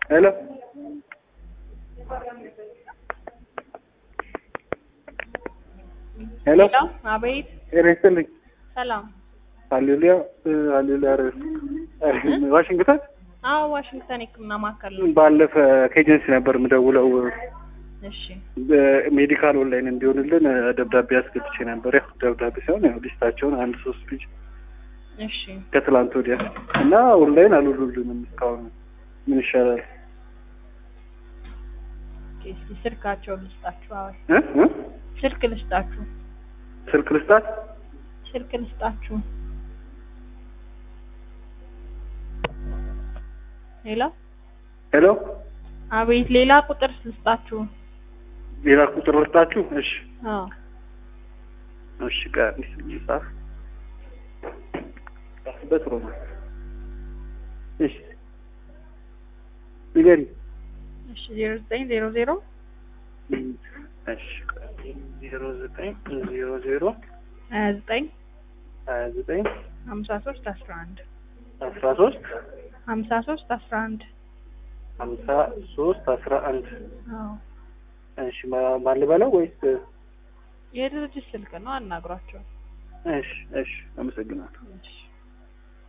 ሄሎ ሄሎ ሄሎ አቤት ጤና ይስጥልኝ። ሰላም ሃሌሉያ ሃሌሉያ። ኧረ ዋሽንግተን አዎ ዋሽንግተን የህክምና ማዕከል ነው ባለፈ ከኤጀንሲ ነበር የምደውለው እሺ ሜዲካል ኦንላይን እንዲሆንልን ደብዳቤ አስገብቼ ነበር። ያው ደብዳቤ ሳይሆን ያው ሊስታቸውን አንድ ሶስት ልጅ እሺ ከትላንት ወዲያ እና ኦንላይን አልውሉልንም እስካሁን ምን ይሻላል? ኦኬ እስኪ ስልካቸው ልስጣችሁ አዎ እ እ ስልክ ልስጣችሁ ስልክ ልስጣት? ስልክ ልስጣችሁ ሄሎ ሄሎ አቤት ሌላ ቁጥር ልስጣችሁ ሌላ ቁጥር ልስጣችሁ? እሺ አዎ እሺ ቀን ጻፍ ጻፍበት ሮማ እሺ ንገሪ እሺ ዜሮ ዘጠኝ ዜሮ ዜሮ እሺ ዜሮ ዘጠኝ ዜሮ ዜሮ ሀያ ዘጠኝ ሀያ ዘጠኝ ሀምሳ ሶስት አስራ አንድ አስራ ሶስት ሀምሳ ሶስት አስራ አንድ ሀምሳ ሶስት አስራ አንድ አዎ እሺ ማ- ማን ልበለው ወይስ የድርጅት ስልክ ነው አናግሯቸው እሺ እሺ አመሰግናለሁ እሺ